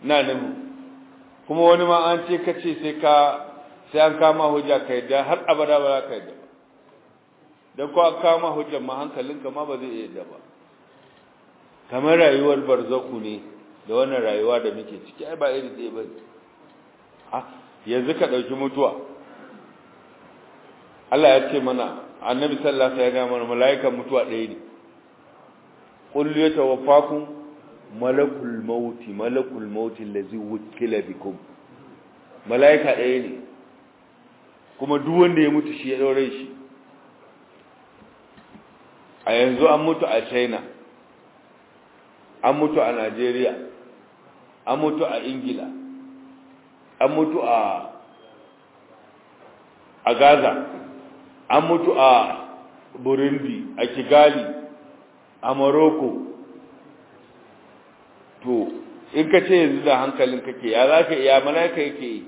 Speaker 1: na nuhu kuma wani ma an ce kace sai ka sai an kama hujja ka yadda har abada ba za ka yadda ba don ko an kama hujjar ma hankalinka ma ba zai yadda ba kamar rayuwar barzaku ne da wannan rayuwa da muke ciki ai ba iri ɗaya ba ah yanzu ka ɗauki mutuwa Allah ya ce mana annabi sallallahu alaihi wasallam mana mala'ikan mutuwa ɗaya ne qul yatawaffakum malakul maut malakul maut allazi wukila bikum mala'ika ɗaya ne kuma duk wanda ya mutu shi ya daure shi a yanzu an mutu a China an mutu a Najeriya an mutu a Ingila an mutu a a Gaza an mutu a Burundi a Kigali a Morocco to in ka ce yanzu da hankalin kake ya za ka iya malaka yake yi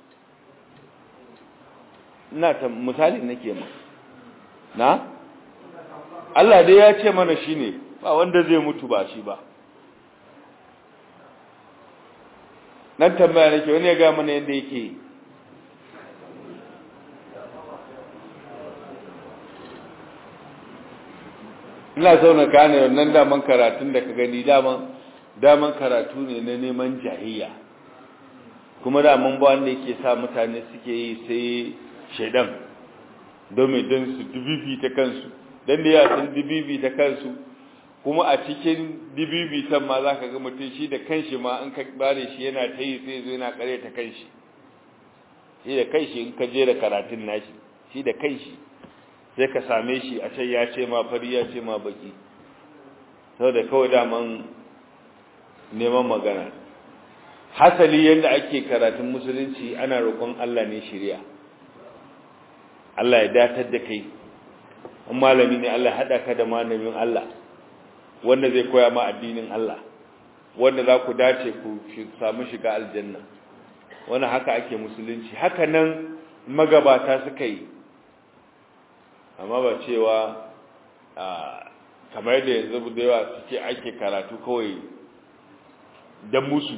Speaker 1: ina ta misali nake ma na Allah dai ya ce mana shine ba wanda zai mutu ba shi ba nan tambaya nake wani ya ga mana yadda yake yi ina so na gane wannan daman karatun da ka gani daman daman karatu ne na neman jahiyya kuma daman ba wanda yake sa mutane suke yi sai shaidan domin don su dubibi ta kansu don da ya sun dubibi ta kansu kuma a cikin dubibi ta ma za ka ga mutum shi da kanshi ma in ka bare shi yana ta yi sai zo yana kare ta kanshi shi da kanshi in ka jera karatun nashi shi da kanshi sai ka same shi a can ya ce ma fari ya ce ma baki sau da kawai daman neman magana hasali yadda ake karatun musulunci ana roƙon Allah ne shirya Allah ya datar da kai in malami ne Allah haɗa ka da malamin Allah wanda zai koya ma addinin Allah wanda za ku dace ku samu shiga aljanna wani haka ake musulunci haka nan magabata suka yi amma ba cewa kamar da yanzu da yawa suke ake karatu kawai don musu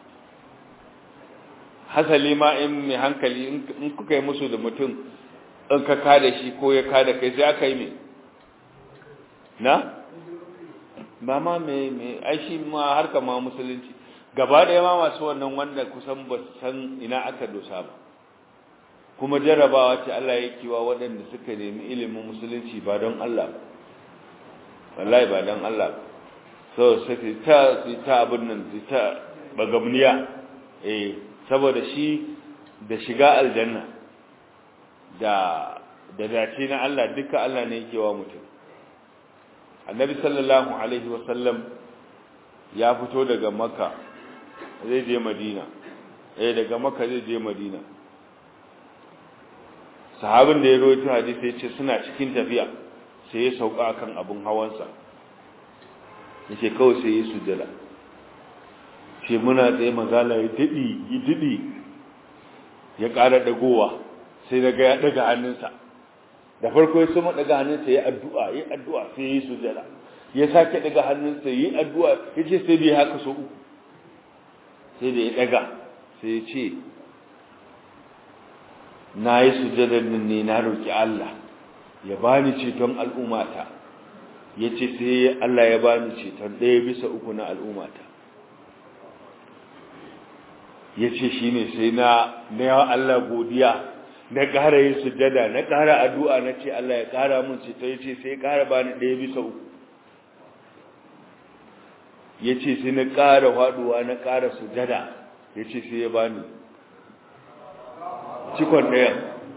Speaker 1: hasali ma in mai hankali in kuka yi musu da mutum in ka kada shi ko ya kada kai sai aka yi mai na? ba ma mai aishi ma harka ma musulunci gaba da yama masu wannan wanda kusan ba san ina aka dosa ba kuma jarrabawa ce Allah ya kiwa waɗanda suka nemi ilimin musulunci ba don Allah ba wallahi ba don Allah ba so sai ta ta abin nan ta bagamniya eh saboda shi da shiga aljanna da da dace na Allah duka Allah ne yake wa mutum annabi sallallahu alaihi wasallam ya fito daga makka zai je madina eh daga makka zai je madina sahabin da ya rawaito hadisi ya ce suna cikin tafiya sai ya sauka akan abun hawansa yace kawai sai ya sujjada ce muna tsaye mazala ya didi ya didi ya ƙara dagowa sai daga ya daga hannunsa da farko ya sama daga hannunsa ya addu'a ya addu'a sai ya sujjada ya sake daga hannunsa ya addu'a ya ce sai bai haka so uku sai da ya daga sai ya ce na yi sujadar nan ne na roƙi Allah ya bani ceton al'ummata ya ce sai Allah ya bani ceton ɗaya bisa uku na al'ummata ya ce shi ne sai na na yawa Allah godiya na ƙara yin sujada na ƙara addu'a na ce Allah ya ƙara mun ceton ya ce sai ƙara bani ɗaya bisa uku ya ce sai na ƙara faɗuwa na ƙara sujada ya ce sai ya bani cikon ɗayan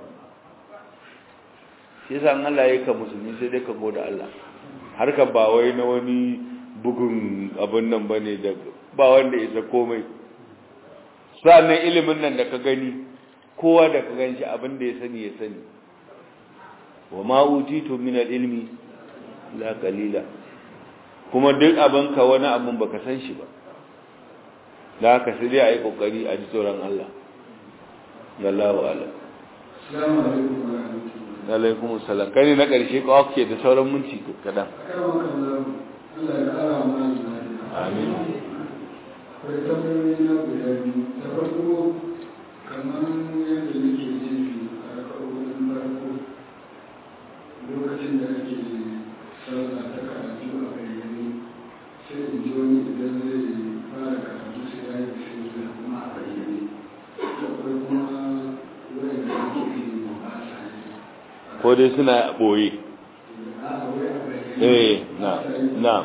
Speaker 1: shi sa Allah ya ka musulmi sai dai ka goda Allah harkar ba wai na wani bugun abin nan ba ne da ba wanda isa komai sa'annan ilimin nan da ka gani kowa da ka gan shi abin da ya sani ya sani wa ma'utitu min ilmi la qalila kuma duk abin ka wani abin baka san shi ba da haka sai dai a yi kokari a ji tsoron Allah Allahu ala.
Speaker 3: Assalamu alaikum wa rahmatullahi.
Speaker 1: Alaikum assalam. Kai ne na ƙarshe ko ake da sauran minti kaɗan.
Speaker 3: Akan wakan Allah ya ƙara mana lafiya.
Speaker 1: Amin.
Speaker 3: akwai tambayoyi na guda biyu ta farko kamar yadda nake jefi a ƙarƙarorin farko lokacin da ake sallah ta karatu a bayyane sai in ji wani idan zai fara karatu sai ya yi bismillah kuma a bayyane akwai kuma wayanda ake yi ba sa yi
Speaker 1: ko dai suna boye
Speaker 3: a wai a bayyane
Speaker 1: eh na na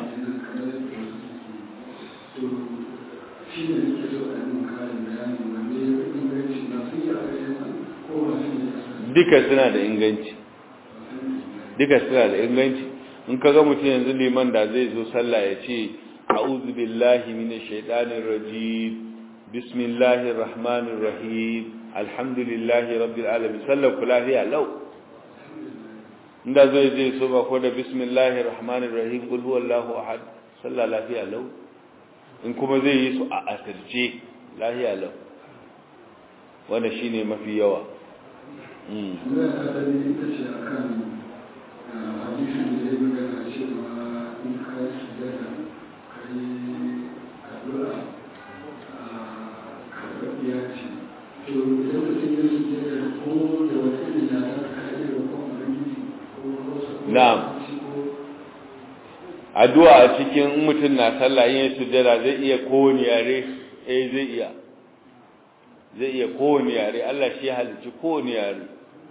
Speaker 3: to shi ne nake so a yi karin bayani wanne ya fi inganci na su yi a bayyana ko ba su yi a
Speaker 1: duka suna da inganci duka suna da inganci in ka ga mutum yanzu liman da zai zo sallah ya ce a'udhu billahi minash shaitanir rajim bismillahir rahmanir rahim alhamdulillahi rabbil alamin sallar ku lafiya lau inda zai je so ba ko da bismillahir rahmanir rahim qul huwallahu ahad sallah lafiya lau in kuma zai yi su a asirce lafiya lau wanda shine mafi yawa mm
Speaker 3: Zai ta dai ita ce a kan hadisin da ya magana cewa in ka yi sujada ka yi addu'a a karɓaɓɓiya ce. To idan mutum ya sujada ko da wata irin yara ka yi da kuma ubangiji ko hausa ko
Speaker 1: Na'am.
Speaker 3: Turanci ko
Speaker 1: addu'a a cikin mutum na sallah yin sujjada zai iya kowane yare eh zai iya zai iya kowane yare Allah shi ya halicci kowane yare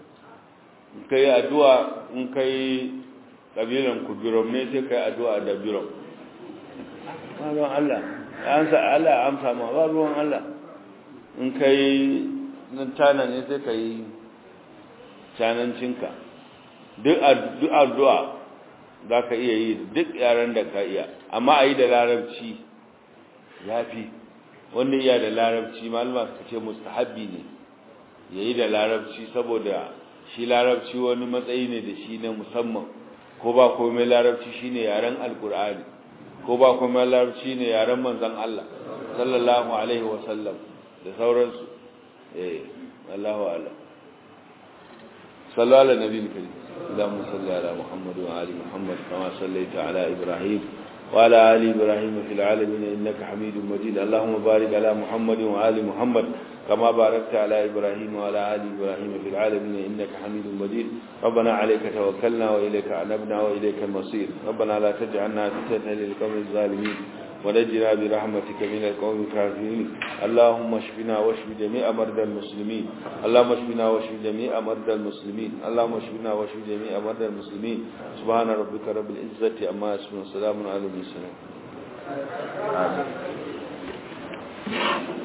Speaker 1: in kai addu'a in kai kabilan ku birom ne sai kai addu'a da birom ba ruwan Allah an sa Allah ya amsa ma ba ruwan Allah in kai nan tana ne sai kai canancinka duk addu'a za ka iya yi duk yaren da ka iya amma a yi da larabci ya fi wanda iya da larabci malama suka ce mustahabbi ne ya yi da larabci saboda shi larabci wani matsayi ne da shi na musamman ko ba komai larabci shi ne yaren alkur'ani ko ba komai larabci ne yaren manzan Allah sallallahu alaihi wasallam da sauransu eh Allahu a'lam صلى على النبي الكريم اللهم صل على محمد وآل محمد كما صليت على إبراهيم وعلى آل إبراهيم في العالمين إنك حميد مجيد اللهم بارك على محمد وآل محمد كما باركت على إبراهيم وعلى آل إبراهيم في العالمين إنك حميد مجيد ربنا عليك توكلنا وإليك أنبنا وإليك المصير ربنا لا تجعلنا فتنة للقوم الظالمين ونجنا برحمتك من القوم الكافرين اللهم اشفنا واشف جميع مرضى المسلمين اللهم اشفنا واشف جميع مرضى المسلمين اللهم اشفنا واشف جميع مرضى المسلمين سبحان ربك رب العزة عما يصفون وسلام على المرسلين آمين